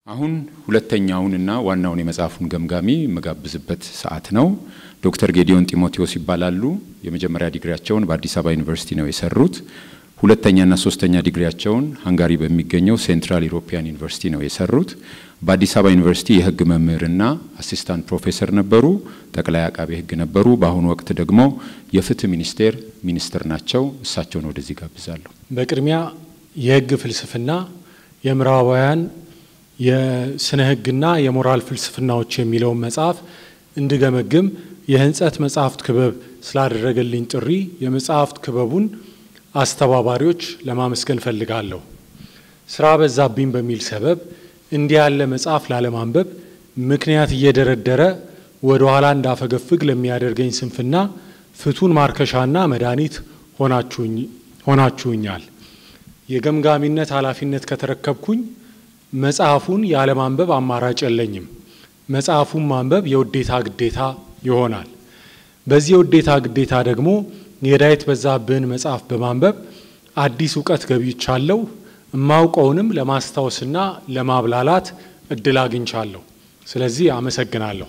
አሁን ሁለተኛውንና ዋናውን የመጽሐፉን ገምጋሚ የምጋብዝበት ሰዓት ነው። ዶክተር ጌዲዮን ጢሞቴዎስ ይባላሉ። የመጀመሪያ ዲግሪያቸውን በአዲስ አበባ ዩኒቨርሲቲ ነው የሰሩት። ሁለተኛና ሶስተኛ ዲግሪያቸውን ሃንጋሪ በሚገኘው ሴንትራል ኢሮፒያን ዩኒቨርሲቲ ነው የሰሩት። በአዲስ አበባ ዩኒቨርሲቲ የሕግ መምህርና አሲስታንት ፕሮፌሰር ነበሩ። ጠቅላይ አቃቤ ሕግ ነበሩ። በአሁኑ ወቅት ደግሞ የፍትህ ሚኒስቴር ሚኒስትር ናቸው። እሳቸውን ወደዚህ ጋብዛለሁ። በቅድሚያ የሕግ ፍልስፍና የምዕራባውያን የስነ ሕግና የሞራል ፍልስፍናዎች የሚለውን መጽሐፍ እንድገመግም የህንጸት መጽሐፍት ክበብ ስላደረገልኝ ጥሪ የመጽሐፍት ክበቡን አስተባባሪዎች ለማመስገን ፈልጋለሁ። ስራ በዛብኝ በሚል ሰበብ እንዲህ ያለ መጽሐፍ ላለማንበብ ምክንያት እየደረደረ ወደ ኋላ እንዳፈገፍግ ለሚያደርገኝ ስንፍና ፍቱን ማርከሻና መድኃኒት ሆናችሁኛል። የገምጋሚነት ኃላፊነት ከተረከብኩኝ መጽሐፉን ያለማንበብ አማራጭ የለኝም። መጽሐፉን ማንበብ የውዴታ ግዴታ ይሆናል። በዚህ የውዴታ ግዴታ ደግሞ የዳዊት በዛብህን መጽሐፍ በማንበብ አዲስ እውቀት ገብይቻለሁ። እማውቀውንም ለማስታወስና ለማብላላት እድል አግኝቻለሁ። ስለዚህ አመሰግናለሁ።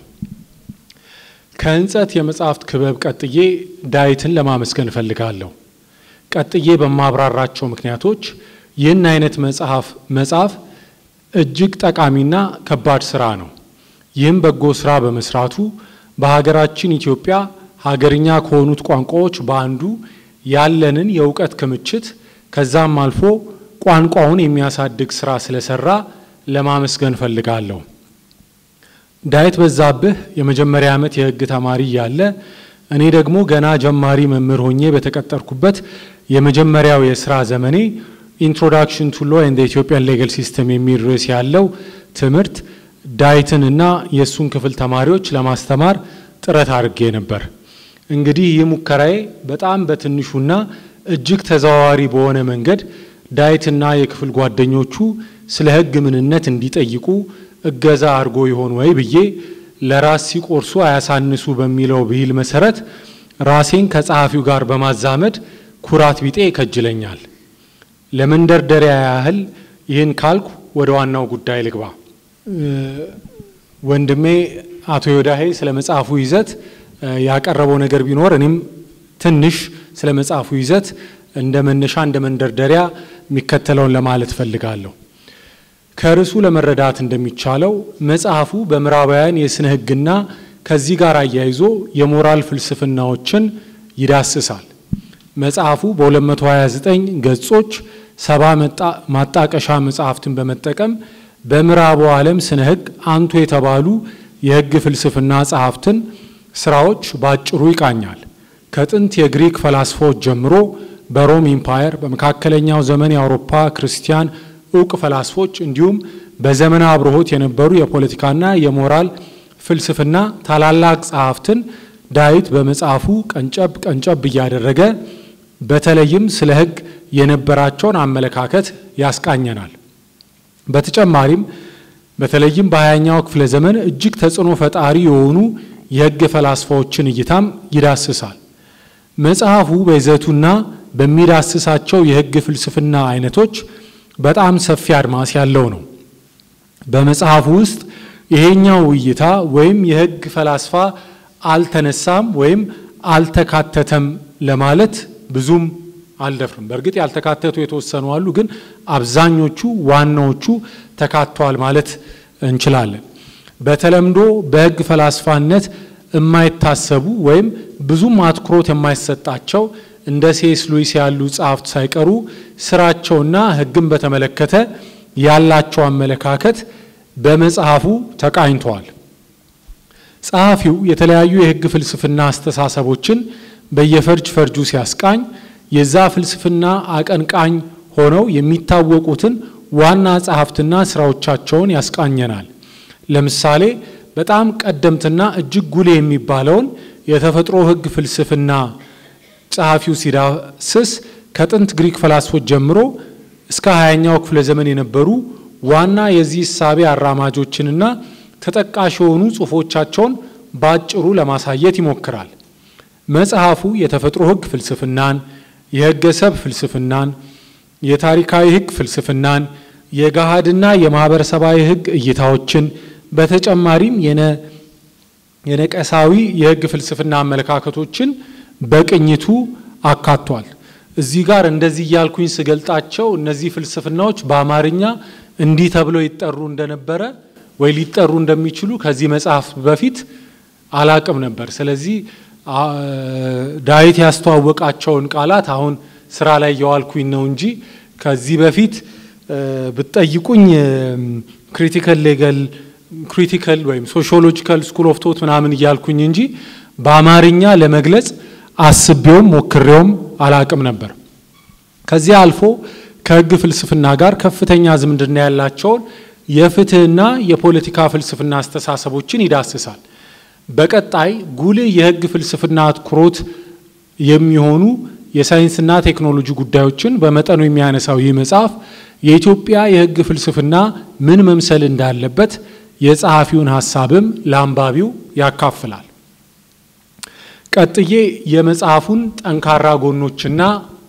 ከህንጸት የመጽሐፍት ክበብ ቀጥዬ ዳዊትን ለማመስገን እፈልጋለሁ። ቀጥዬ በማብራራቸው ምክንያቶች ይህን አይነት መጽሐፍ መጽሐፍ እጅግ ጠቃሚና ከባድ ስራ ነው። ይህም በጎ ስራ በመስራቱ በሀገራችን ኢትዮጵያ ሀገርኛ ከሆኑት ቋንቋዎች በአንዱ ያለንን የእውቀት ክምችት ከዛም አልፎ ቋንቋውን የሚያሳድግ ስራ ስለሰራ ለማመስገን ፈልጋለሁ። ዳዊት በዛብህ የመጀመሪያ ዓመት የህግ ተማሪ እያለ እኔ ደግሞ ገና ጀማሪ መምህር ሆኜ በተቀጠርኩበት የመጀመሪያው የስራ ዘመኔ ኢንትሮዳክሽን ቱ ሎ ኤንድ ኢትዮጵያን ሌጋል ሲስተም የሚል ርዕስ ያለው ትምህርት ዳዊትንና የእሱን ክፍል ተማሪዎች ለማስተማር ጥረት አድርጌ ነበር። እንግዲህ ይህ ሙከራዬ በጣም በትንሹና እጅግ ተዘዋዋሪ በሆነ መንገድ ዳዊትና የክፍል ጓደኞቹ ስለ ህግ ምንነት እንዲጠይቁ እገዛ አድርጎ ይሆን ወይ ብዬ ለራስ ሲቆርሱ አያሳንሱ በሚለው ብሂል መሰረት ራሴን ከጸሐፊው ጋር በማዛመድ ኩራት ቢጤ ይከጅለኛል። ለመንደርደሪያ ያህል ይህን ካልኩ ወደ ዋናው ጉዳይ ልግባ። ወንድሜ አቶ ዮዳሄ ስለ መጽሐፉ ይዘት ያቀረበው ነገር ቢኖር እኔም ትንሽ ስለ መጽሐፉ ይዘት እንደ መነሻ እንደ መንደርደሪያ የሚከተለውን ለማለት እፈልጋለሁ። ከርዕሱ ለመረዳት እንደሚቻለው መጽሐፉ በምዕራባውያን የስነ ህግና ከዚህ ጋር አያይዞ የሞራል ፍልስፍናዎችን ይዳስሳል። መጽሐፉ በ229 ገጾች ሰባ ማጣቀሻ መጽሐፍትን በመጠቀም በምዕራቡ ዓለም ስነ ህግ አንቱ የተባሉ የህግ ፍልስፍና ጸሐፍትን ስራዎች ባጭሩ ይቃኛል። ከጥንት የግሪክ ፈላስፋዎች ጀምሮ በሮም ኢምፓየር፣ በመካከለኛው ዘመን የአውሮፓ ክርስቲያን እውቅ ፈላስፎች እንዲሁም በዘመነ አብርሆት የነበሩ የፖለቲካና የሞራል ፍልስፍና ታላላቅ ጸሐፍትን ዳዊት በመጽሐፉ ቀንጨብ ቀንጨብ እያደረገ በተለይም ስለ ህግ የነበራቸውን አመለካከት ያስቃኘናል። በተጨማሪም በተለይም በሀያኛው ክፍለ ዘመን እጅግ ተጽዕኖ ፈጣሪ የሆኑ የህግ ፈላስፋዎችን እይታም ይዳስሳል። መጽሐፉ በይዘቱና በሚዳስሳቸው የህግ ፍልስፍና አይነቶች በጣም ሰፊ አድማስ ያለው ነው። በመጽሐፉ ውስጥ ይሄኛው እይታ ወይም የህግ ፈላስፋ አልተነሳም ወይም አልተካተተም ለማለት ብዙም አልደፍርም። በእርግጥ ያልተካተቱ የተወሰኑ አሉ፣ ግን አብዛኞቹ ዋናዎቹ ተካተዋል ማለት እንችላለን። በተለምዶ በህግ ፈላስፋነት የማይታሰቡ ወይም ብዙም አትኩሮት የማይሰጣቸው እንደ ሴስ ሉዊስ ያሉ ጸሐፍት ሳይቀሩ ስራቸውና ህግን በተመለከተ ያላቸው አመለካከት በመጽሐፉ ተቃኝተዋል። ጸሐፊው የተለያዩ የህግ ፍልስፍና አስተሳሰቦችን በየፈርጅ ፈርጁ ሲያስቃኝ የዛ ፍልስፍና አቀንቃኝ ሆነው የሚታወቁትን ዋና ጸሐፍትና ስራዎቻቸውን ያስቃኘናል። ለምሳሌ በጣም ቀደምትና እጅግ ጉልህ የሚባለውን የተፈጥሮ ህግ ፍልስፍና ጸሐፊው ሲዳስስ ከጥንት ግሪክ ፈላስፎች ጀምሮ እስከ ሀያኛው ክፍለ ዘመን የነበሩ ዋና የዚህ እሳቤ አራማጆችንና ተጠቃሽ የሆኑ ጽሑፎቻቸውን በአጭሩ ለማሳየት ይሞክራል። መጽሐፉ የተፈጥሮ ህግ ፍልስፍናን፣ የህገ ሰብ ፍልስፍናን፣ የታሪካዊ ህግ ፍልስፍናን፣ የገሃድና የማህበረሰባዊ ሕግ እይታዎችን በተጨማሪም የነቀሳዊ የሕግ ፍልስፍና አመለካከቶችን በቅኝቱ አካቷል። እዚህ ጋር እንደዚህ እያልኩኝ ስገልጣቸው እነዚህ ፍልስፍናዎች በአማርኛ እንዲህ ተብለው ይጠሩ እንደነበረ ወይ ሊጠሩ እንደሚችሉ ከዚህ መጽሐፍ በፊት አላቅም ነበር። ስለዚህ ዳዊት ያስተዋወቃቸውን ቃላት አሁን ስራ ላይ የዋልኩኝ ነው እንጂ ከዚህ በፊት ብትጠይቁኝ ክሪቲካል ሌጋል ክሪቲካል ወይም ሶሺዮሎጂካል ስኩል ኦፍ ቶት ምናምን እያልኩኝ እንጂ በአማርኛ ለመግለጽ አስቤውም ሞክሬውም አላቅም ነበር። ከዚህ አልፎ ከህግ ፍልስፍና ጋር ከፍተኛ ዝምድና ያላቸውን የፍትህና የፖለቲካ ፍልስፍና አስተሳሰቦችን ይዳስሳል። በቀጣይ ጉልህ የህግ ፍልስፍና አትኩሮት የሚሆኑ የሳይንስና ቴክኖሎጂ ጉዳዮችን በመጠኑ የሚያነሳው ይህ መጽሐፍ የኢትዮጵያ የህግ ፍልስፍና ምን መምሰል እንዳለበት የጸሐፊውን ሀሳብም ለአንባቢው ያካፍላል። ቀጥዬ የመጽሐፉን ጠንካራ ጎኖችና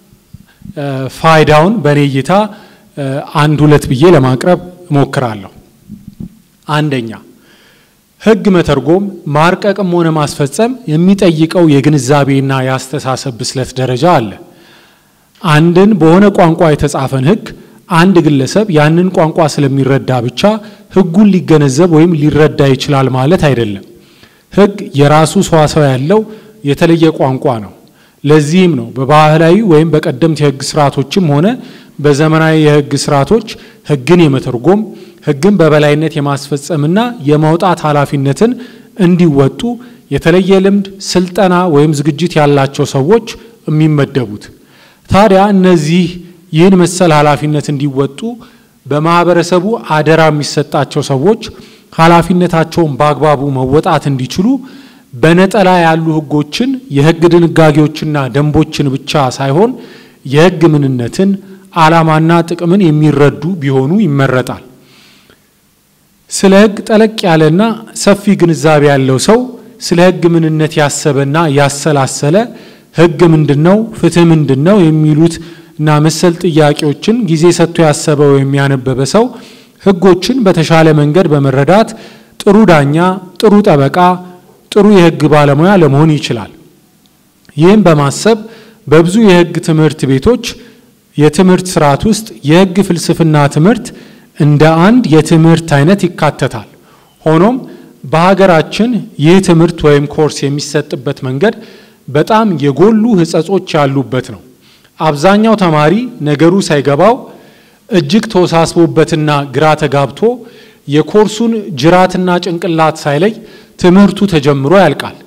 ፋይዳውን በእኔ እይታ አንድ ሁለት ብዬ ለማቅረብ እሞክራለሁ። አንደኛ ህግ መተርጎም ማርቀቅም ሆነ ማስፈጸም የሚጠይቀው የግንዛቤና የአስተሳሰብ ብስለት ደረጃ አለ። አንድን በሆነ ቋንቋ የተጻፈን ህግ አንድ ግለሰብ ያንን ቋንቋ ስለሚረዳ ብቻ ህጉን ሊገነዘብ ወይም ሊረዳ ይችላል ማለት አይደለም። ህግ የራሱ ሰዋሰው ያለው የተለየ ቋንቋ ነው። ለዚህም ነው በባህላዊ ወይም በቀደምት የህግ ስርዓቶችም ሆነ በዘመናዊ የህግ ስርዓቶች ህግን የመተርጎም ህግን በበላይነት የማስፈጸምና የማውጣት ኃላፊነትን እንዲወጡ የተለየ ልምድ፣ ስልጠና ወይም ዝግጅት ያላቸው ሰዎች የሚመደቡት። ታዲያ እነዚህ ይህን መሰል ኃላፊነት እንዲወጡ በማህበረሰቡ አደራ የሚሰጣቸው ሰዎች ኃላፊነታቸውን በአግባቡ መወጣት እንዲችሉ በነጠላ ያሉ ህጎችን የህግ ድንጋጌዎችና ደንቦችን ብቻ ሳይሆን የህግ ምንነትን ዓላማና ጥቅምን የሚረዱ ቢሆኑ ይመረጣል። ስለ ህግ ጠለቅ ያለና ሰፊ ግንዛቤ ያለው ሰው ስለ ህግ ምንነት ያሰበና ያሰላሰለ ህግ ምንድን ነው፣ ፍትህ ምንድን ነው የሚሉት እና መሰል ጥያቄዎችን ጊዜ ሰጥቶ ያሰበ ወይም ያነበበ ሰው ህጎችን በተሻለ መንገድ በመረዳት ጥሩ ዳኛ፣ ጥሩ ጠበቃ፣ ጥሩ የህግ ባለሙያ ለመሆን ይችላል። ይህም በማሰብ በብዙ የህግ ትምህርት ቤቶች የትምህርት ስርዓት ውስጥ የህግ ፍልስፍና ትምህርት እንደ አንድ የትምህርት አይነት ይካተታል። ሆኖም በሀገራችን ይህ ትምህርት ወይም ኮርስ የሚሰጥበት መንገድ በጣም የጎሉ ህጸጾች ያሉበት ነው። አብዛኛው ተማሪ ነገሩ ሳይገባው እጅግ ተወሳስቦበትና ግራ ተጋብቶ የኮርሱን ጅራትና ጭንቅላት ሳይለይ ትምህርቱ ተጀምሮ ያልቃል።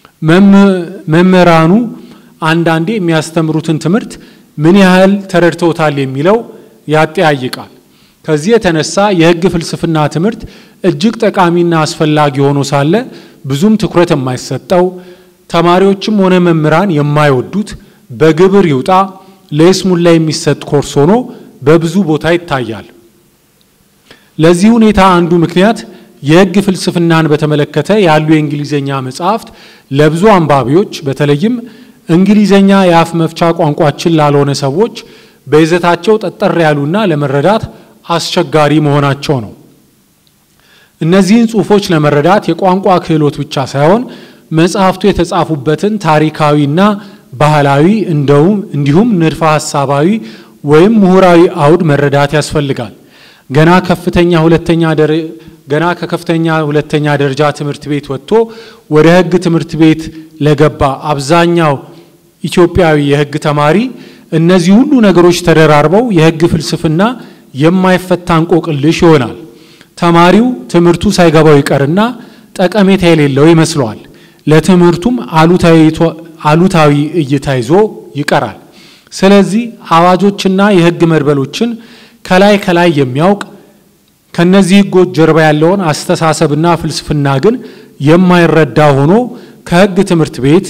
መምህራኑ አንዳንዴ የሚያስተምሩትን ትምህርት ምን ያህል ተረድተውታል የሚለው ያጠያይቃል። ከዚህ የተነሳ የህግ ፍልስፍና ትምህርት እጅግ ጠቃሚና አስፈላጊ ሆኖ ሳለ ብዙም ትኩረት የማይሰጠው ተማሪዎችም ሆነ መምህራን የማይወዱት በግብር ይውጣ ለይስሙላ የሚሰጥ ኮርስ ሆኖ በብዙ ቦታ ይታያል። ለዚህ ሁኔታ አንዱ ምክንያት የህግ ፍልስፍናን በተመለከተ ያሉ የእንግሊዝኛ መጽሐፍት ለብዙ አንባቢዎች በተለይም እንግሊዝኛ የአፍ መፍቻ ቋንቋችን ላልሆነ ሰዎች በይዘታቸው ጠጠር ያሉና ለመረዳት አስቸጋሪ መሆናቸው ነው። እነዚህን ጽሑፎች ለመረዳት የቋንቋ ክህሎት ብቻ ሳይሆን መጽሐፍቱ የተጻፉበትን ታሪካዊና ባህላዊ እንደውም እንዲሁም ንድፈ ሐሳባዊ ወይም ምሁራዊ አውድ መረዳት ያስፈልጋል። ገና ከፍተኛ ሁለተኛ ገና ከከፍተኛ ሁለተኛ ደረጃ ትምህርት ቤት ወጥቶ ወደ ህግ ትምህርት ቤት ለገባ አብዛኛው ኢትዮጵያዊ የህግ ተማሪ እነዚህ ሁሉ ነገሮች ተደራርበው የህግ ፍልስፍና የማይፈታ እንቆቅልሽ ይሆናል። ተማሪው ትምህርቱ ሳይገባው ይቀርና ጠቀሜታ የሌለው ይመስለዋል። ለትምህርቱም አሉታዊ እይታ ይዞ ይቀራል። ስለዚህ አዋጆችና የህግ መድበሎችን ከላይ ከላይ የሚያውቅ ከነዚህ ህጎች ጀርባ ያለውን አስተሳሰብና ፍልስፍና ግን የማይረዳ ሆኖ ከህግ ትምህርት ቤት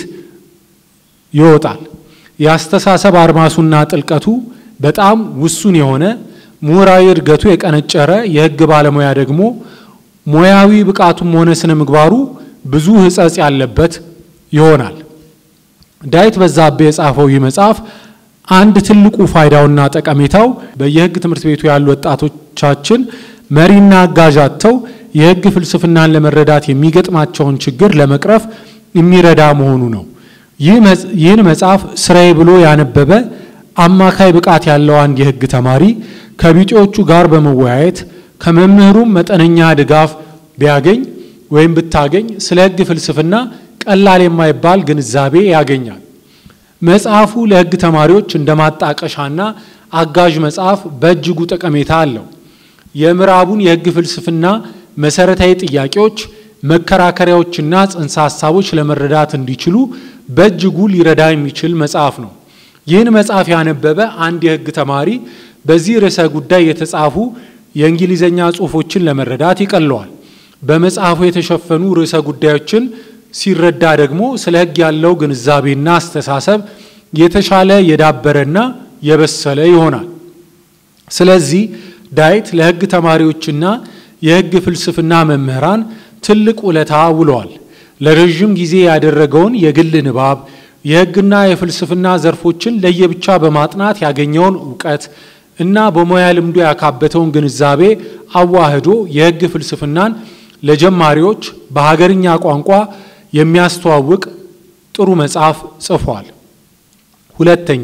ይወጣል። የአስተሳሰብ አድማሱና ጥልቀቱ በጣም ውሱን የሆነ ምሁራዊ እድገቱ የቀነጨረ የህግ ባለሙያ ደግሞ ሙያዊ ብቃቱም ሆነ ስነ ምግባሩ ብዙ ህጸጽ ያለበት ይሆናል። ዳዊት በዛብህ የጻፈው ይህ መጽሐፍ አንድ ትልቁ ፋይዳውና ጠቀሜታው በየሕግ ትምህርት ቤቱ ያሉ ወጣቶቻችን መሪና አጋዥ አጥተው የሕግ ፍልስፍናን ለመረዳት የሚገጥማቸውን ችግር ለመቅረፍ የሚረዳ መሆኑ ነው። ይህን መጽሐፍ ስራዬ ብሎ ያነበበ አማካይ ብቃት ያለው አንድ የሕግ ተማሪ ከቢጤዎቹ ጋር በመወያየት ከመምህሩም መጠነኛ ድጋፍ ቢያገኝ ወይም ብታገኝ ስለ ሕግ ፍልስፍና ቀላል የማይባል ግንዛቤ ያገኛል። መጽሐፉ ለሕግ ተማሪዎች እንደ ማጣቀሻና አጋዥ መጽሐፍ በእጅጉ ጠቀሜታ አለው። የምዕራቡን የሕግ ፍልስፍና መሰረታዊ ጥያቄዎች፣ መከራከሪያዎችና ጽንሰ ሀሳቦች ለመረዳት እንዲችሉ በእጅጉ ሊረዳ የሚችል መጽሐፍ ነው። ይህን መጽሐፍ ያነበበ አንድ የሕግ ተማሪ በዚህ ርዕሰ ጉዳይ የተጻፉ የእንግሊዝኛ ጽሑፎችን ለመረዳት ይቀለዋል። በመጽሐፉ የተሸፈኑ ርዕሰ ጉዳዮችን ሲረዳ ደግሞ ስለ ሕግ ያለው ግንዛቤና አስተሳሰብ የተሻለ የዳበረና የበሰለ ይሆናል። ስለዚህ ዳዊት ለሕግ ተማሪዎችና የሕግ ፍልስፍና መምህራን ትልቅ ውለታ ውለዋል። ለረዥም ጊዜ ያደረገውን የግል ንባብ የሕግና የፍልስፍና ዘርፎችን ለየብቻ በማጥናት ያገኘውን እውቀት እና በሙያ ልምዱ ያካበተውን ግንዛቤ አዋህዶ የሕግ ፍልስፍናን ለጀማሪዎች በሀገርኛ ቋንቋ የሚያስተዋውቅ ጥሩ መጽሐፍ ጽፏል። ሁለተኛ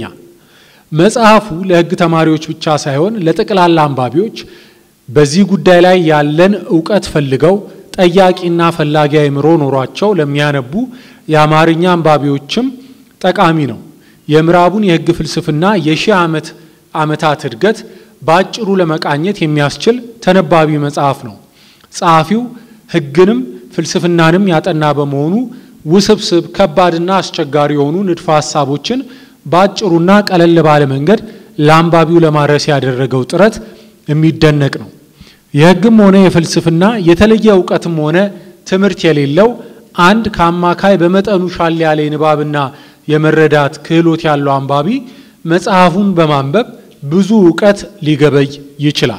መጽሐፉ ለሕግ ተማሪዎች ብቻ ሳይሆን ለጠቅላላ አንባቢዎች በዚህ ጉዳይ ላይ ያለን እውቀት ፈልገው ጠያቂና ፈላጊ አእምሮ ኖሯቸው ለሚያነቡ የአማርኛ አንባቢዎችም ጠቃሚ ነው። የምዕራቡን የሕግ ፍልስፍና የሺህ ዓመት ዓመታት እድገት በአጭሩ ለመቃኘት የሚያስችል ተነባቢ መጽሐፍ ነው። ጸሐፊው ሕግንም ፍልስፍናንም ያጠና በመሆኑ ውስብስብ ከባድና አስቸጋሪ የሆኑ ንድፈ ሀሳቦችን በአጭሩና ቀለል ባለ መንገድ ለአንባቢው ለማድረስ ያደረገው ጥረት የሚደነቅ ነው። የሕግም ሆነ የፍልስፍና የተለየ እውቀትም ሆነ ትምህርት የሌለው አንድ ከአማካይ በመጠኑ ሻል ያለ የንባብና የመረዳት ክህሎት ያለው አንባቢ መጽሐፉን በማንበብ ብዙ እውቀት ሊገበይ ይችላል።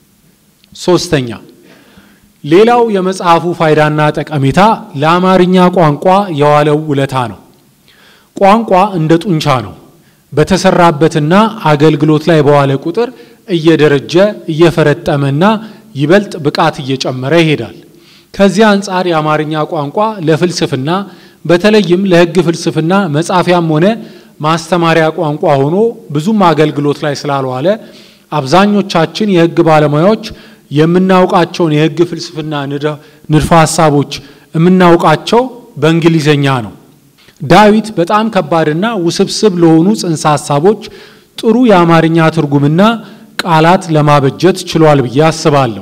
ሶስተኛ ሌላው የመጽሐፉ ፋይዳና ጠቀሜታ ለአማርኛ ቋንቋ የዋለው ውለታ ነው። ቋንቋ እንደ ጡንቻ ነው። በተሰራበትና አገልግሎት ላይ በዋለ ቁጥር እየደረጀ እየፈረጠመና ይበልጥ ብቃት እየጨመረ ይሄዳል። ከዚህ አንጻር የአማርኛ ቋንቋ ለፍልስፍና በተለይም ለሕግ ፍልስፍና መጻፊያም ሆነ ማስተማሪያ ቋንቋ ሆኖ ብዙም አገልግሎት ላይ ስላልዋለ አብዛኞቻችን የሕግ ባለሙያዎች የምናውቃቸውን የሕግ ፍልስፍና ንድፈ ሀሳቦች የምናውቃቸው በእንግሊዘኛ ነው። ዳዊት በጣም ከባድና ውስብስብ ለሆኑ ጽንሰ ሀሳቦች ጥሩ የአማርኛ ትርጉምና ቃላት ለማበጀት ችሏል ብዬ አስባለሁ።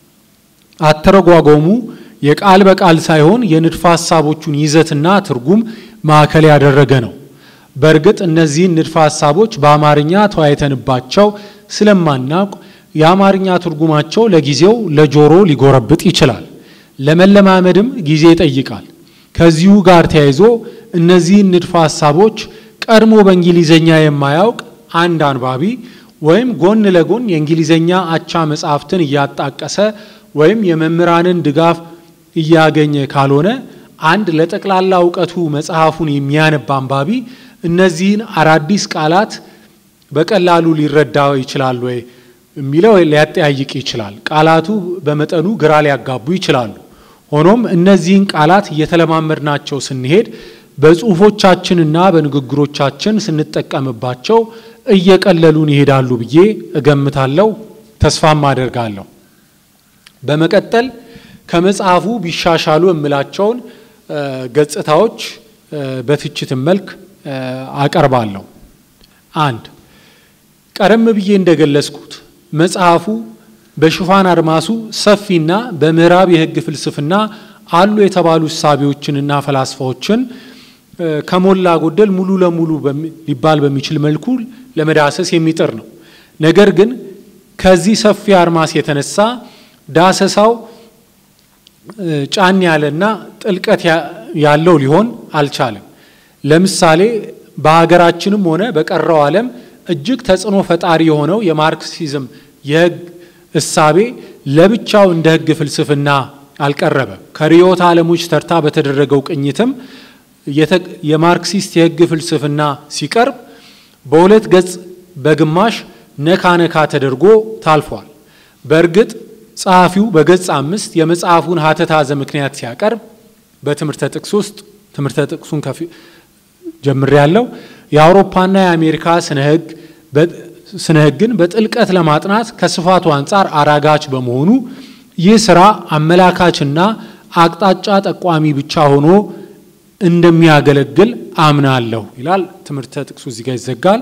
አተረጓጎሙ የቃል በቃል ሳይሆን የንድፈ ሀሳቦቹን ይዘትና ትርጉም ማዕከል ያደረገ ነው። በእርግጥ እነዚህን ንድፈ ሀሳቦች በአማርኛ ተወያይተንባቸው ስለማናውቅ የአማርኛ ትርጉማቸው ለጊዜው ለጆሮ ሊጎረብጥ ይችላል። ለመለማመድም ጊዜ ይጠይቃል። ከዚሁ ጋር ተያይዞ እነዚህን ንድፈ ሀሳቦች ቀድሞ በእንግሊዘኛ የማያውቅ አንድ አንባቢ ወይም ጎን ለጎን የእንግሊዘኛ አቻ መጽሐፍትን እያጣቀሰ ወይም የመምህራንን ድጋፍ እያገኘ ካልሆነ አንድ ለጠቅላላ እውቀቱ መጽሐፉን የሚያነብ አንባቢ እነዚህን አዳዲስ ቃላት በቀላሉ ሊረዳ ይችላል ወይ የሚለው ሊያጠያይቅ ይችላል። ቃላቱ በመጠኑ ግራ ሊያጋቡ ይችላሉ። ሆኖም እነዚህን ቃላት እየተለማመድናቸው ስንሄድ በጽሁፎቻችንና በንግግሮቻችን ስንጠቀምባቸው እየቀለሉን ይሄዳሉ ብዬ እገምታለሁ፣ ተስፋም አደርጋለሁ። በመቀጠል ከመጽሐፉ ቢሻሻሉ የምላቸውን ገጽታዎች በትችት መልክ አቀርባለሁ። አንድ ቀደም ብዬ እንደገለጽኩት መጽሐፉ በሽፋን አድማሱ ሰፊና በምዕራብ የሕግ ፍልስፍና አሉ የተባሉ እሳቤዎችንና ፈላስፋዎችን ከሞላ ጎደል ሙሉ ለሙሉ ሊባል በሚችል መልኩ ለመዳሰስ የሚጥር ነው። ነገር ግን ከዚህ ሰፊ አድማስ የተነሳ ዳሰሳው ጫን ያለና ጥልቀት ያለው ሊሆን አልቻለም። ለምሳሌ በሀገራችንም ሆነ በቀረው ዓለም እጅግ ተጽዕኖ ፈጣሪ የሆነው የማርክሲዝም የሕግ እሳቤ ለብቻው እንደ ሕግ ፍልስፍና አልቀረበም። ከርዕዮተ ዓለሞች ተርታ በተደረገው ቅኝትም የማርክሲስት የሕግ ፍልስፍና ሲቀርብ በሁለት ገጽ በግማሽ ነካ ነካ ተደርጎ ታልፏል። በእርግጥ ጸሐፊው በገጽ አምስት የመጽሐፉን ሀተታ ዘምክንያት ሲያቀርብ በትምህርተ ጥቅስ ውስጥ ትምህርተ ጥቅሱን ከፊ ጀምር ያለው የአውሮፓና የአሜሪካ ስነ ሕግ ስነ ሕግን በጥልቀት ለማጥናት ከስፋቱ አንጻር አራጋች በመሆኑ ይህ ስራ አመላካችና አቅጣጫ ጠቋሚ ብቻ ሆኖ እንደሚያገለግል አምናለሁ ይላል። ትምህርተ ጥቅሱ እዚህ ጋር ይዘጋል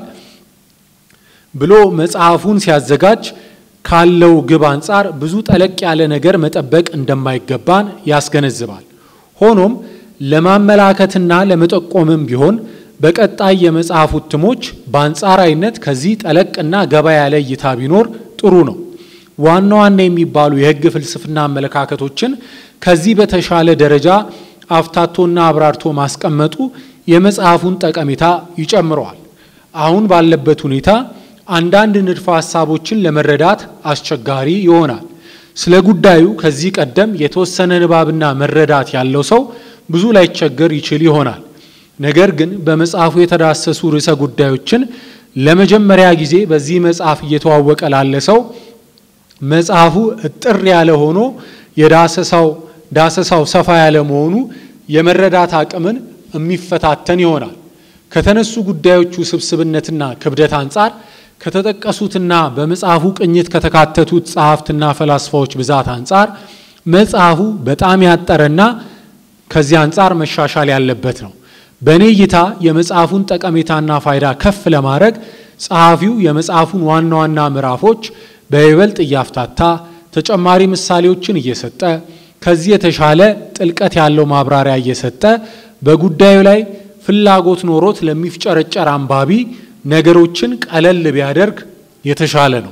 ብሎ መጽሐፉን ሲያዘጋጅ ካለው ግብ አንጻር ብዙ ጠለቅ ያለ ነገር መጠበቅ እንደማይገባን ያስገነዝባል። ሆኖም ለማመላከትና ለመጠቆምም ቢሆን በቀጣይ የመጽሐፉ እትሞች በአንጻራዊነት ከዚህ ጠለቅና ገባ ያለ እይታ ቢኖር ጥሩ ነው። ዋና ዋና የሚባሉ የሕግ ፍልስፍና አመለካከቶችን ከዚህ በተሻለ ደረጃ አፍታቶና አብራርቶ ማስቀመጡ የመጽሐፉን ጠቀሜታ ይጨምረዋል። አሁን ባለበት ሁኔታ አንዳንድ ንድፈ ሀሳቦችን ለመረዳት አስቸጋሪ ይሆናል። ስለ ጉዳዩ ከዚህ ቀደም የተወሰነ ንባብና መረዳት ያለው ሰው ብዙ ላይቸገር ይችል ይሆናል። ነገር ግን በመጽሐፉ የተዳሰሱ ርዕሰ ጉዳዮችን ለመጀመሪያ ጊዜ በዚህ መጽሐፍ እየተዋወቀ ላለ ሰው መጽሐፉ እጥር ያለ ሆኖ የዳሰሳው ዳሰሳው ሰፋ ያለ መሆኑ የመረዳት አቅምን የሚፈታተን ይሆናል። ከተነሱ ጉዳዮቹ ስብስብነትና ክብደት አንጻር ከተጠቀሱትና በመጽሐፉ ቅኝት ከተካተቱት ጸሐፍትና ፈላስፋዎች ብዛት አንጻር መጽሐፉ በጣም ያጠረና ከዚህ አንጻር መሻሻል ያለበት ነው። በእኔ እይታ የመጽሐፉን ጠቀሜታና ፋይዳ ከፍ ለማድረግ ጸሐፊው የመጽሐፉን ዋና ዋና ምዕራፎች በይበልጥ እያፍታታ ተጨማሪ ምሳሌዎችን እየሰጠ ከዚህ የተሻለ ጥልቀት ያለው ማብራሪያ እየሰጠ በጉዳዩ ላይ ፍላጎት ኖሮት ለሚፍጨረጨር አንባቢ ነገሮችን ቀለል ቢያደርግ የተሻለ ነው።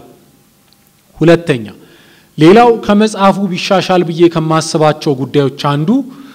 ሁለተኛ፣ ሌላው ከመጽሐፉ ቢሻሻል ብዬ ከማስባቸው ጉዳዮች አንዱ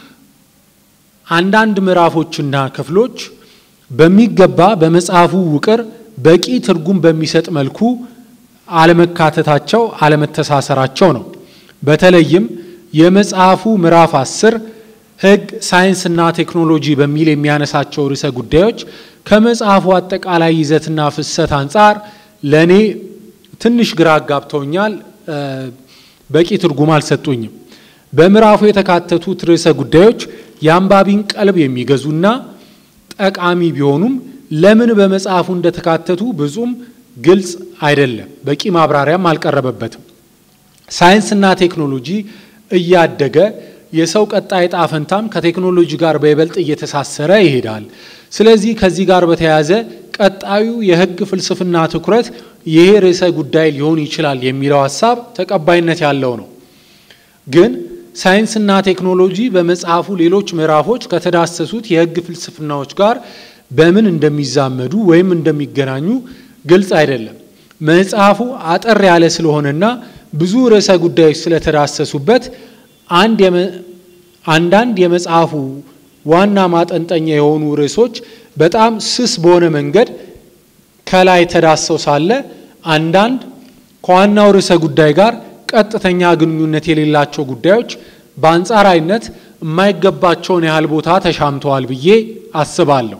አንዳንድ ምዕራፎችና ክፍሎች በሚገባ በመጽሐፉ ውቅር በቂ ትርጉም በሚሰጥ መልኩ አለመካተታቸው፣ አለመተሳሰራቸው ነው። በተለይም የመጽሐፉ ምዕራፍ አስር ሕግ፣ ሳይንስና ቴክኖሎጂ በሚል የሚያነሳቸው ርዕሰ ጉዳዮች ከመጽሐፉ አጠቃላይ ይዘትና ፍሰት አንጻር ለእኔ ትንሽ ግራ አጋብተውኛል፣ በቂ ትርጉም አልሰጡኝም። በምዕራፉ የተካተቱት ርዕሰ ጉዳዮች የአንባቢን ቀልብ የሚገዙና ጠቃሚ ቢሆኑም ለምን በመጽሐፉ እንደተካተቱ ብዙም ግልጽ አይደለም። በቂ ማብራሪያም አልቀረበበትም። ሳይንስና ቴክኖሎጂ እያደገ የሰው ቀጣይ ዕጣ ፈንታም ከቴክኖሎጂ ጋር በይበልጥ እየተሳሰረ ይሄዳል። ስለዚህ ከዚህ ጋር በተያያዘ ቀጣዩ የሕግ ፍልስፍና ትኩረት ይሄ ርዕሰ ጉዳይ ሊሆን ይችላል የሚለው ሀሳብ ተቀባይነት ያለው ነው። ግን ሳይንስና ቴክኖሎጂ በመጽሐፉ ሌሎች ምዕራፎች ከተዳሰሱት የሕግ ፍልስፍናዎች ጋር በምን እንደሚዛመዱ ወይም እንደሚገናኙ ግልጽ አይደለም። መጽሐፉ አጠር ያለ ስለሆነና ብዙ ርዕሰ ጉዳዮች ስለተዳሰሱበት አንዳንድ የመጽሐፉ ዋና ማጠንጠኛ የሆኑ ርዕሶች በጣም ስስ በሆነ መንገድ ከላይ ተዳሰው ሳለ አንዳንድ ከዋናው ርዕሰ ጉዳይ ጋር ቀጥተኛ ግንኙነት የሌላቸው ጉዳዮች በአንጻራዊነት የማይገባቸውን ያህል ቦታ ተሻምተዋል ብዬ አስባለሁ።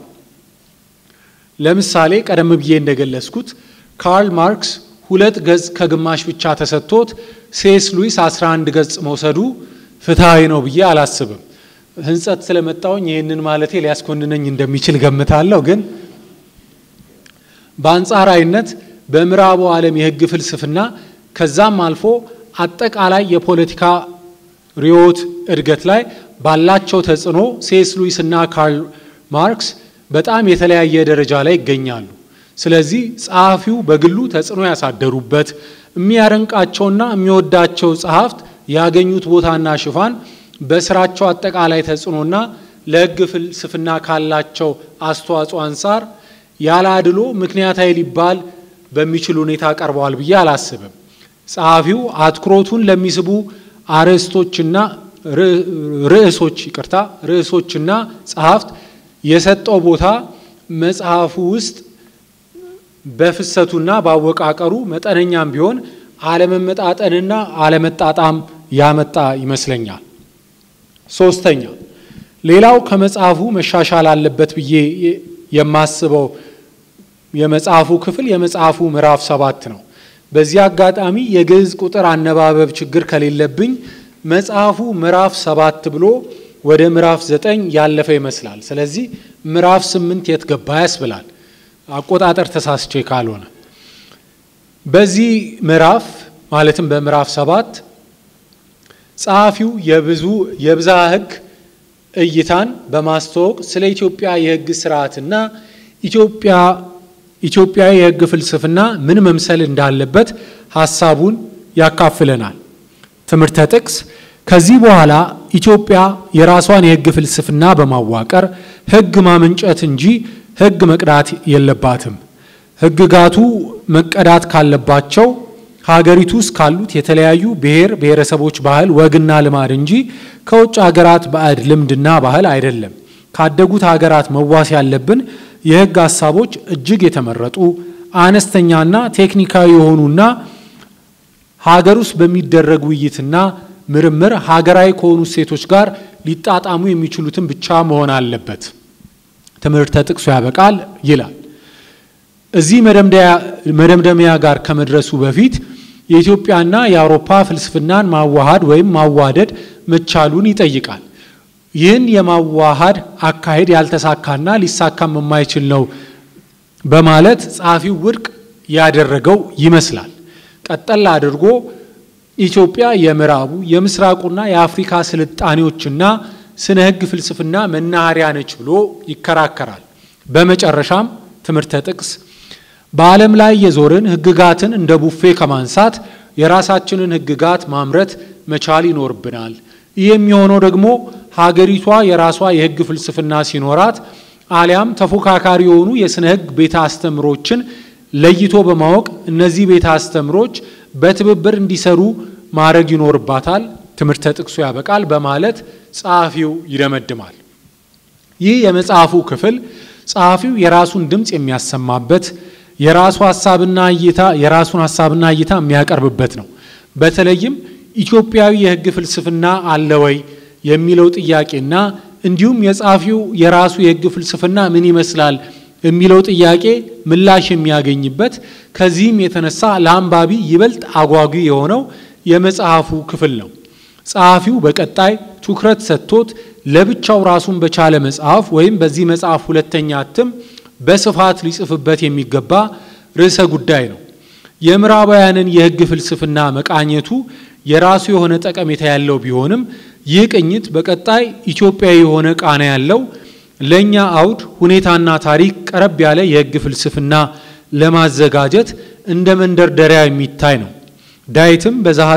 ለምሳሌ ቀደም ብዬ እንደገለጽኩት ካርል ማርክስ ሁለት ገጽ ከግማሽ ብቻ ተሰጥቶት ሴስ ሉዊስ 11 ገጽ መውሰዱ ፍትሐዊ ነው ብዬ አላስብም። ሕንጸት ስለመጣውኝ ይህንን ማለቴ ሊያስኮንነኝ እንደሚችል ገምታለሁ። ግን በአንጻራዊነት በምዕራቡ ዓለም የሕግ ፍልስፍና ከዛም አልፎ አጠቃላይ የፖለቲካ ርዕዮት እድገት ላይ ባላቸው ተጽዕኖ ሴስ ሉዊስ እና ካርል ማርክስ በጣም የተለያየ ደረጃ ላይ ይገኛሉ። ስለዚህ ጸሐፊው በግሉ ተጽዕኖ ያሳደሩበት የሚያደንቃቸውና የሚወዳቸው ጸሐፍት ያገኙት ቦታና ሽፋን በስራቸው አጠቃላይ ተጽዕኖና ለሕግ ፍልስፍና ካላቸው አስተዋጽኦ አንጻር ያለ አድሎ ምክንያታዊ ሊባል በሚችል ሁኔታ ቀርበዋል ብዬ አላስብም። ጸሐፊው አትኩሮቱን ለሚስቡ አርዕስቶችና ርዕሶች ይቅርታ ርዕሶችና ጸሐፍት የሰጠው ቦታ መጽሐፉ ውስጥ በፍሰቱና በአወቃቀሩ መጠነኛም ቢሆን አለመመጣጠንና አለመጣጣም ያመጣ ይመስለኛል። ሶስተኛ ሌላው ከመጽሐፉ መሻሻል አለበት ብዬ የማስበው የመጽሐፉ ክፍል የመጽሐፉ ምዕራፍ ሰባት ነው። በዚህ አጋጣሚ የግዕዝ ቁጥር አነባበብ ችግር ከሌለብኝ መጽሐፉ ምዕራፍ ሰባት ብሎ ወደ ምዕራፍ ዘጠኝ ያለፈ ይመስላል። ስለዚህ ምዕራፍ ስምንት የት ገባ ያስብላል፣ አቆጣጠር ተሳስቼ ካልሆነ። በዚህ ምዕራፍ ማለትም በምዕራፍ ሰባት ጸሐፊው የብዙ የብዝሃ ሕግ እይታን በማስተዋወቅ ስለ ኢትዮጵያ የሕግ ስርዓትና ኢትዮጵያ ኢትዮጵያዊ የሕግ ፍልስፍና ምን መምሰል እንዳለበት ሀሳቡን ያካፍለናል። ትምህርተ ጥቅስ ከዚህ በኋላ ኢትዮጵያ የራሷን የሕግ ፍልስፍና በማዋቀር ሕግ ማመንጨት እንጂ ሕግ መቅዳት የለባትም። ሕግጋቱ መቀዳት ካለባቸው ሀገሪቱ ውስጥ ካሉት የተለያዩ ብሔር ብሔረሰቦች ባህል ወግና ልማድ እንጂ ከውጭ ሀገራት ባዕድ ልምድና ባህል አይደለም። ካደጉት ሀገራት መዋስ ያለብን የሕግ ሀሳቦች እጅግ የተመረጡ አነስተኛና ቴክኒካዊ የሆኑና ሀገር ውስጥ በሚደረግ ውይይትና ምርምር ሀገራዊ ከሆኑ እሴቶች ጋር ሊጣጣሙ የሚችሉትን ብቻ መሆን አለበት። ትምህርተ ጥቅሱ ያበቃል ይላል። እዚህ መደምደሚያ ጋር ከመድረሱ በፊት የኢትዮጵያና የአውሮፓ ፍልስፍናን ማዋሃድ ወይም ማዋደድ መቻሉን ይጠይቃል። ይህን የማዋሃድ አካሄድ ያልተሳካና ሊሳካም የማይችል ነው በማለት ጸሐፊው ውድቅ ያደረገው ይመስላል። ቀጠል አድርጎ ኢትዮጵያ የምዕራቡ የምስራቁና የአፍሪካ ስልጣኔዎችና ስነ ሕግ ፍልስፍና መናኸሪያ ነች ብሎ ይከራከራል። በመጨረሻም ትምህርተ ጥቅስ በዓለም ላይ የዞርን ሕግጋትን እንደ ቡፌ ከማንሳት የራሳችንን ሕግጋት ማምረት መቻል ይኖርብናል። ይህ የሚሆነው ደግሞ ሀገሪቷ የራሷ የሕግ ፍልስፍና ሲኖራት አሊያም ተፎካካሪ የሆኑ የስነ ሕግ ቤተ አስተምሮችን ለይቶ በማወቅ እነዚህ ቤተ አስተምሮች በትብብር እንዲሰሩ ማድረግ ይኖርባታል። ትምህርተ ጥቅሱ ያበቃል በማለት ጸሐፊው ይደመድማል። ይህ የመጽሐፉ ክፍል ጸሐፊው የራሱን ድምፅ የሚያሰማበት የራሱ ሀሳብና እይታ የራሱን ሀሳብና እይታ የሚያቀርብበት ነው። በተለይም ኢትዮጵያዊ የሕግ ፍልስፍና አለ ወይ የሚለው ጥያቄና እንዲሁም የጸሐፊው የራሱ የሕግ ፍልስፍና ምን ይመስላል የሚለው ጥያቄ ምላሽ የሚያገኝበት ከዚህም የተነሳ ለአንባቢ ይበልጥ አጓጊ የሆነው የመጽሐፉ ክፍል ነው። ጸሐፊው በቀጣይ ትኩረት ሰጥቶት ለብቻው ራሱን በቻለ መጽሐፍ ወይም በዚህ መጽሐፍ ሁለተኛ እትም በስፋት ሊጽፍበት የሚገባ ርዕሰ ጉዳይ ነው። የምዕራባውያንን የሕግ ፍልስፍና መቃኘቱ የራሱ የሆነ ጠቀሜታ ያለው ቢሆንም ይህ ቅኝት በቀጣይ ኢትዮጵያዊ የሆነ ቃና ያለው ለእኛ አውድ ሁኔታና ታሪክ ቀረብ ያለ የሕግ ፍልስፍና ለማዘጋጀት እንደ መንደርደሪያ የሚታይ ነው። ዳዊትም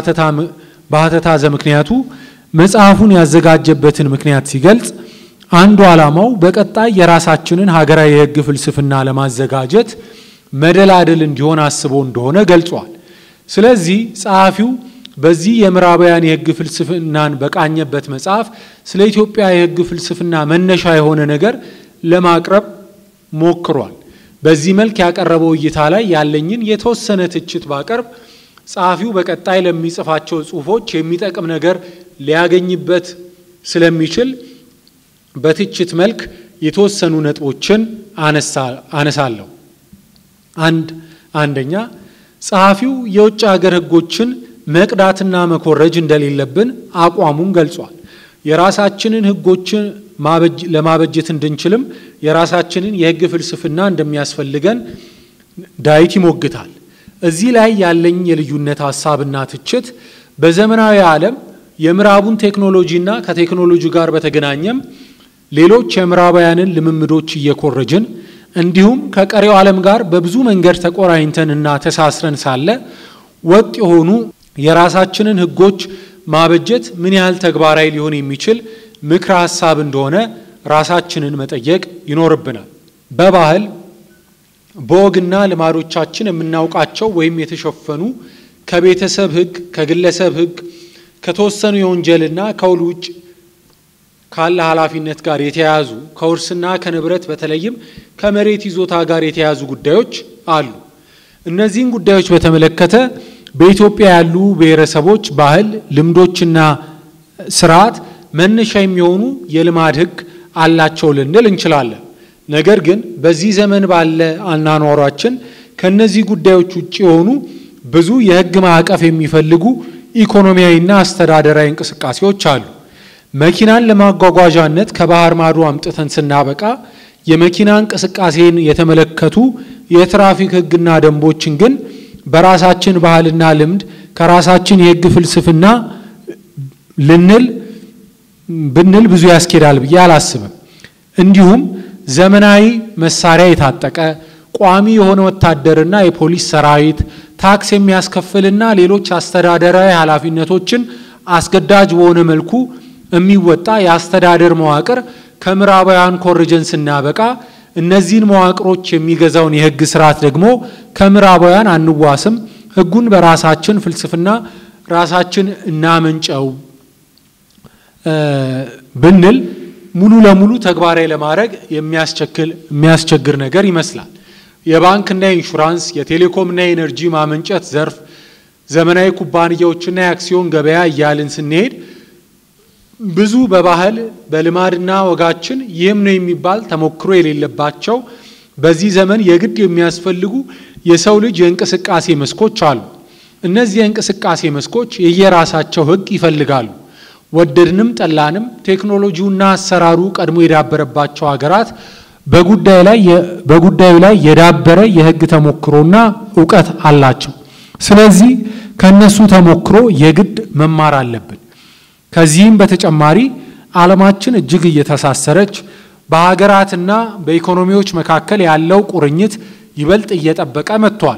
በሀተታ ዘምክንያቱ መጽሐፉን ያዘጋጀበትን ምክንያት ሲገልጽ አንዱ ዓላማው በቀጣይ የራሳችንን ሀገራዊ የሕግ ፍልስፍና ለማዘጋጀት መደላደል እንዲሆን አስቦ እንደሆነ ገልጿል። ስለዚህ ጸሐፊው በዚህ የምዕራባውያን የሕግ ፍልስፍናን በቃኘበት መጽሐፍ ስለ ኢትዮጵያ የሕግ ፍልስፍና መነሻ የሆነ ነገር ለማቅረብ ሞክሯል። በዚህ መልክ ያቀረበው እይታ ላይ ያለኝን የተወሰነ ትችት ባቀርብ ጸሐፊው በቀጣይ ለሚጽፋቸው ጽሑፎች የሚጠቅም ነገር ሊያገኝበት ስለሚችል በትችት መልክ የተወሰኑ ነጥቦችን አነሳለሁ። አንድ አንደኛ ጸሐፊው የውጭ ሀገር ሕጎችን መቅዳትና መኮረጅ እንደሌለብን አቋሙን ገልጿል። የራሳችንን ሕጎችን ለማበጀት እንድንችልም የራሳችንን የሕግ ፍልስፍና እንደሚያስፈልገን ዳዊት ይሞግታል። እዚህ ላይ ያለኝ የልዩነት ሀሳብና ትችት በዘመናዊ ዓለም የምዕራቡን ቴክኖሎጂና ከቴክኖሎጂ ጋር በተገናኘም ሌሎች የምዕራባውያንን ልምምዶች እየኮረጅን እንዲሁም ከቀሪው ዓለም ጋር በብዙ መንገድ ተቆራኝተን እና ተሳስረን ሳለ ወጥ የሆኑ የራሳችንን ሕጎች ማበጀት ምን ያህል ተግባራዊ ሊሆን የሚችል ምክረ ሀሳብ እንደሆነ ራሳችንን መጠየቅ ይኖርብናል። በባህል በወግና ልማዶቻችን የምናውቃቸው ወይም የተሸፈኑ ከቤተሰብ ሕግ፣ ከግለሰብ ሕግ፣ ከተወሰኑ የወንጀልና ከውል ውጭ ካለ ኃላፊነት ጋር የተያያዙ ከውርስና ከንብረት በተለይም ከመሬት ይዞታ ጋር የተያያዙ ጉዳዮች አሉ። እነዚህን ጉዳዮች በተመለከተ በኢትዮጵያ ያሉ ብሔረሰቦች ባህል፣ ልምዶችና ስርዓት መነሻ የሚሆኑ የልማድ ሕግ አላቸው ልንል እንችላለን። ነገር ግን በዚህ ዘመን ባለ አኗኗሯችን ከነዚህ ጉዳዮች ውጭ የሆኑ ብዙ የሕግ ማዕቀፍ የሚፈልጉ ኢኮኖሚያዊና አስተዳደራዊ እንቅስቃሴዎች አሉ። መኪናን ለማጓጓዣነት ከባህር ማዶ አምጥተን ስናበቃ የመኪና እንቅስቃሴን የተመለከቱ የትራፊክ ሕግና ደንቦችን ግን በራሳችን ባህልና ልምድ ከራሳችን የሕግ ፍልስፍና ልንል ብንል ብዙ ያስኬዳል ብዬ አላስብም። እንዲሁም ዘመናዊ መሳሪያ የታጠቀ ቋሚ የሆነ ወታደርና የፖሊስ ሰራዊት ታክስ የሚያስከፍልና ሌሎች አስተዳደራዊ ኃላፊነቶችን አስገዳጅ በሆነ መልኩ የሚወጣ የአስተዳደር መዋቅር ከምዕራባውያን ኮርጀን ስናበቃ እነዚህን መዋቅሮች የሚገዛውን የሕግ ስርዓት ደግሞ ከምዕራባውያን አንዋስም፣ ሕጉን በራሳችን ፍልስፍና ራሳችን እናመንጨው ብንል ሙሉ ለሙሉ ተግባራዊ ለማድረግ የሚያስቸግር ነገር ይመስላል። የባንክና የኢንሹራንስ የቴሌኮምና የኤነርጂ ማመንጨት ዘርፍ ዘመናዊ ኩባንያዎችና የአክሲዮን ገበያ እያልን ስንሄድ ብዙ በባህል በልማድና ወጋችን ይህም ነው የሚባል ተሞክሮ የሌለባቸው በዚህ ዘመን የግድ የሚያስፈልጉ የሰው ልጅ የእንቅስቃሴ መስኮች አሉ። እነዚህ የእንቅስቃሴ መስኮች የየራሳቸው ሕግ ይፈልጋሉ። ወደድንም ጠላንም ቴክኖሎጂውና አሰራሩ ቀድሞ የዳበረባቸው ሀገራት በጉዳዩ ላይ የዳበረ የሕግ ተሞክሮና እውቀት አላቸው። ስለዚህ ከነሱ ተሞክሮ የግድ መማር አለብን። ከዚህም በተጨማሪ ዓለማችን እጅግ እየተሳሰረች በሀገራትና በኢኮኖሚዎች መካከል ያለው ቁርኝት ይበልጥ እየጠበቀ መጥቷል።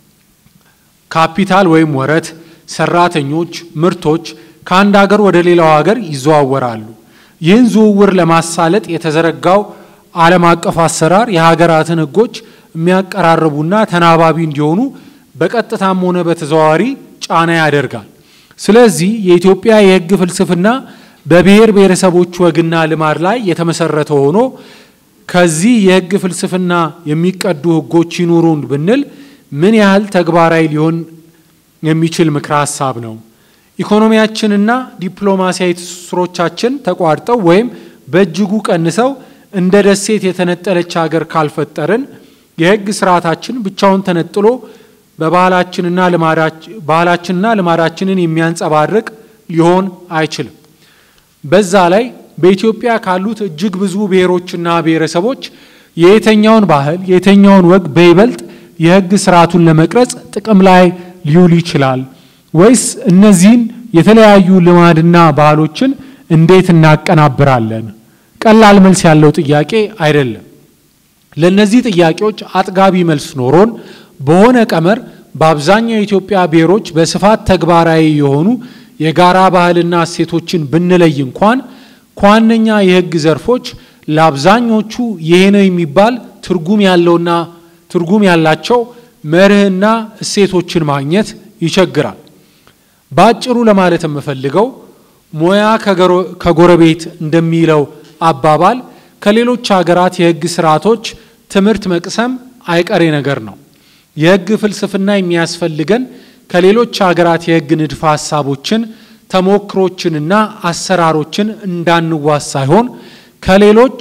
ካፒታል ወይም ወረት፣ ሰራተኞች፣ ምርቶች ከአንድ ሀገር ወደ ሌላው ሀገር ይዘዋወራሉ። ይህን ዝውውር ለማሳለጥ የተዘረጋው ዓለም አቀፍ አሰራር የሀገራትን ሕጎች የሚያቀራርቡና ተናባቢ እንዲሆኑ በቀጥታም ሆነ በተዘዋዋሪ ጫና ያደርጋል። ስለዚህ የኢትዮጵያ የሕግ ፍልስፍና በብሔር ብሔረሰቦች ወግና ልማድ ላይ የተመሰረተ ሆኖ ከዚህ የሕግ ፍልስፍና የሚቀዱ ሕጎች ይኑሩን ብንል ምን ያህል ተግባራዊ ሊሆን የሚችል ምክረ ሀሳብ ነው? ኢኮኖሚያችንና ዲፕሎማሲያዊ ትስስሮቻችን ተቋርጠው ወይም በእጅጉ ቀንሰው እንደ ደሴት የተነጠለች ሀገር ካልፈጠርን የሕግ ስርዓታችን ብቻውን ተነጥሎ በባህላችንና ባህላችንና ልማዳችንን የሚያንጸባርቅ ሊሆን አይችልም። በዛ ላይ በኢትዮጵያ ካሉት እጅግ ብዙ ብሔሮችና ብሔረሰቦች የየትኛውን ባህል የየትኛውን ወግ በይበልጥ የሕግ ስርዓቱን ለመቅረጽ ጥቅም ላይ ሊውል ይችላል ወይስ እነዚህን የተለያዩ ልማድና ባህሎችን እንዴት እናቀናብራለን? ቀላል መልስ ያለው ጥያቄ አይደለም። ለእነዚህ ጥያቄዎች አጥጋቢ መልስ ኖሮን በሆነ ቀመር በአብዛኛው የኢትዮጵያ ብሔሮች በስፋት ተግባራዊ የሆኑ የጋራ ባህልና እሴቶችን ብንለይ እንኳን ከዋነኛ የሕግ ዘርፎች ለአብዛኞቹ ይሄ ነው የሚባል ትርጉም ያለውና ትርጉም ያላቸው መርህና እሴቶችን ማግኘት ይቸግራል። በአጭሩ ለማለት የምፈልገው ሙያ ከጎረቤት እንደሚለው አባባል ከሌሎች ሀገራት የሕግ ስርዓቶች ትምህርት መቅሰም አይቀሬ ነገር ነው። የሕግ ፍልስፍና የሚያስፈልገን ከሌሎች ሀገራት የሕግ ንድፈ ሀሳቦችን ተሞክሮችንና አሰራሮችን እንዳንዋስ ሳይሆን ከሌሎች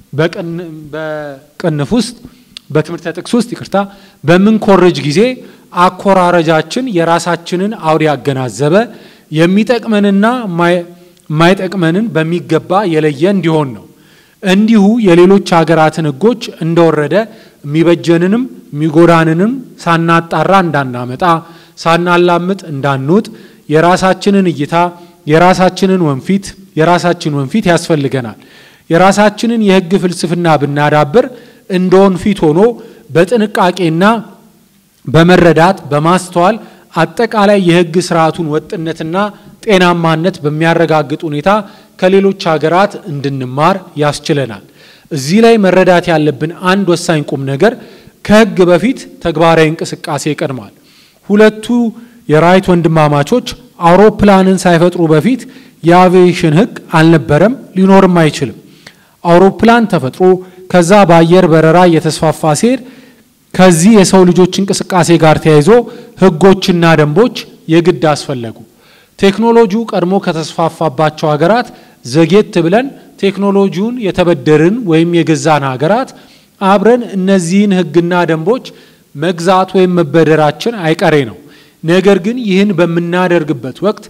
በቅንፍ ውስጥ በትምህርተ ጥቅስ ውስጥ ይቅርታ በምንኮርጅ ጊዜ አኮራረጃችን የራሳችንን አውድ ያገናዘበ የሚጠቅመንና የማይጠቅመንን በሚገባ የለየ እንዲሆን ነው። እንዲሁ የሌሎች ሀገራትን ሕጎች እንደወረደ የሚበጀንንም የሚጎዳንንም ሳናጣራ እንዳናመጣ ሳናላምጥ እንዳንውጥ የራሳችንን እይታ የራሳችንን ወንፊት የራሳችን ወንፊት ያስፈልገናል። የራሳችንን የሕግ ፍልስፍና ብናዳብር እንደ ወንፊት ሆኖ በጥንቃቄና በመረዳት በማስተዋል አጠቃላይ የሕግ ስርዓቱን ወጥነትና ጤናማነት በሚያረጋግጥ ሁኔታ ከሌሎች ሀገራት እንድንማር ያስችለናል። እዚህ ላይ መረዳት ያለብን አንድ ወሳኝ ቁም ነገር ከሕግ በፊት ተግባራዊ እንቅስቃሴ ይቀድማል። ሁለቱ የራይት ወንድማማቾች አውሮፕላንን ሳይፈጥሩ በፊት የአቪዬሽን ሕግ አልነበረም፣ ሊኖርም አይችልም። አውሮፕላን ተፈጥሮ ከዛ በአየር በረራ እየተስፋፋ ሲሄድ ከዚህ የሰው ልጆች እንቅስቃሴ ጋር ተያይዞ ሕጎችና ደንቦች የግድ አስፈለጉ። ቴክኖሎጂው ቀድሞ ከተስፋፋባቸው ሀገራት ዘጌት ብለን ቴክኖሎጂውን የተበደርን ወይም የገዛን ሀገራት አብረን እነዚህን ሕግና ደንቦች መግዛት ወይም መበደራችን አይቀሬ ነው። ነገር ግን ይህን በምናደርግበት ወቅት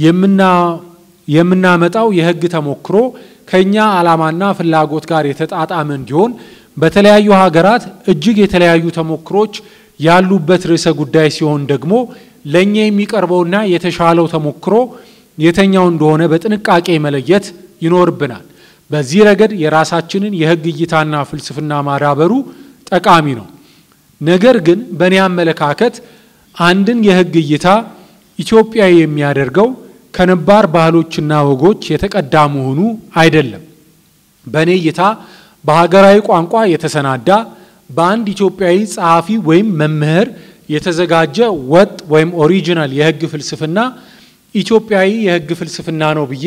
የምናመጣው የሕግ ተሞክሮ ከኛ ዓላማና ፍላጎት ጋር የተጣጣመ እንዲሆን በተለያዩ ሀገራት እጅግ የተለያዩ ተሞክሮች ያሉበት ርዕሰ ጉዳይ ሲሆን ደግሞ ለእኛ የሚቀርበውና የተሻለው ተሞክሮ የተኛው እንደሆነ በጥንቃቄ መለየት ይኖርብናል። በዚህ ረገድ የራሳችንን የሕግ እይታና ፍልስፍና ማዳበሩ ጠቃሚ ነው። ነገር ግን በእኔ አመለካከት አንድን የሕግ እይታ ኢትዮጵያዊ የሚያደርገው ከነባር ባህሎችና ወጎች የተቀዳ መሆኑ አይደለም። በእኔ እይታ በሀገራዊ ቋንቋ የተሰናዳ በአንድ ኢትዮጵያዊ ጸሐፊ ወይም መምህር የተዘጋጀ ወጥ ወይም ኦሪጂናል የሕግ ፍልስፍና ኢትዮጵያዊ የሕግ ፍልስፍና ነው ብዬ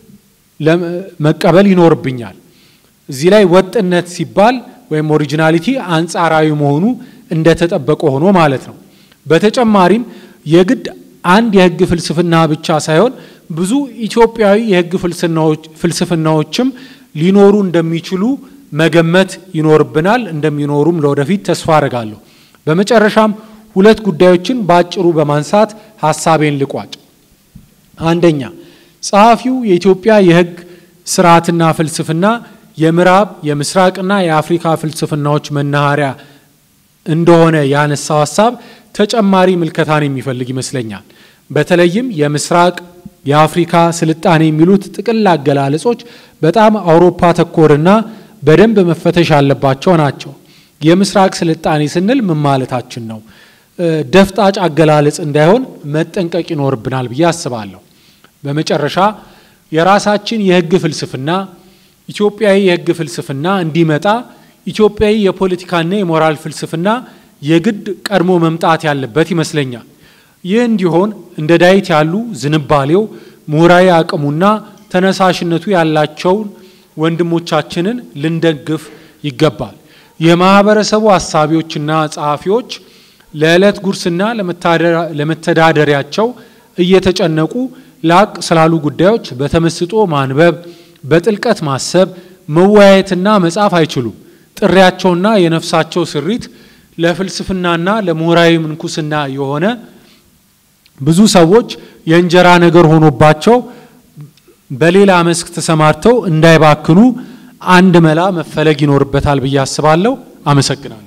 መቀበል ይኖርብኛል። እዚህ ላይ ወጥነት ሲባል ወይም ኦሪጂናሊቲ አንጻራዊ መሆኑ እንደተጠበቀ ሆኖ ማለት ነው። በተጨማሪም የግድ አንድ የሕግ ፍልስፍና ብቻ ሳይሆን ብዙ ኢትዮጵያዊ የሕግ ፍልስፍናዎችም ሊኖሩ እንደሚችሉ መገመት ይኖርብናል። እንደሚኖሩም ለወደፊት ተስፋ አድርጋለሁ። በመጨረሻም ሁለት ጉዳዮችን በአጭሩ በማንሳት ሀሳቤን ልቋጭ። አንደኛ ጸሐፊው የኢትዮጵያ የሕግ ስርዓትና ፍልስፍና የምዕራብ የምስራቅና የአፍሪካ ፍልስፍናዎች መናኸሪያ እንደሆነ ያነሳው ሀሳብ ተጨማሪ ምልከታን የሚፈልግ ይመስለኛል። በተለይም የምስራቅ የአፍሪካ ስልጣኔ የሚሉት ጥቅል አገላለጾች በጣም አውሮፓ ተኮርና በደንብ መፈተሽ ያለባቸው ናቸው። የምስራቅ ስልጣኔ ስንል ምን ማለታችን ነው? ደፍጣጭ አገላለጽ እንዳይሆን መጠንቀቅ ይኖርብናል ብዬ አስባለሁ። በመጨረሻ የራሳችን የሕግ ፍልስፍና ኢትዮጵያዊ የሕግ ፍልስፍና እንዲመጣ ኢትዮጵያዊ የፖለቲካና የሞራል ፍልስፍና የግድ ቀድሞ መምጣት ያለበት ይመስለኛል። ይህ እንዲሆን እንደ ዳዊት ያሉ ዝንባሌው ምሁራዊ አቅሙና ተነሳሽነቱ ያላቸውን ወንድሞቻችንን ልንደግፍ ይገባል። የማህበረሰቡ አሳቢዎችና ጸሐፊዎች ለዕለት ጉርስና ለመተዳደሪያቸው እየተጨነቁ ላቅ ስላሉ ጉዳዮች በተመስጦ ማንበብ፣ በጥልቀት ማሰብ፣ መወያየትና መጻፍ አይችሉም። ጥሪያቸውና የነፍሳቸው ስሪት ለፍልስፍናና ለምሁራዊ ምንኩስና የሆነ ብዙ ሰዎች የእንጀራ ነገር ሆኖባቸው በሌላ መስክ ተሰማርተው እንዳይባክኑ አንድ መላ መፈለግ ይኖርበታል ብዬ አስባለሁ። አመሰግናለሁ።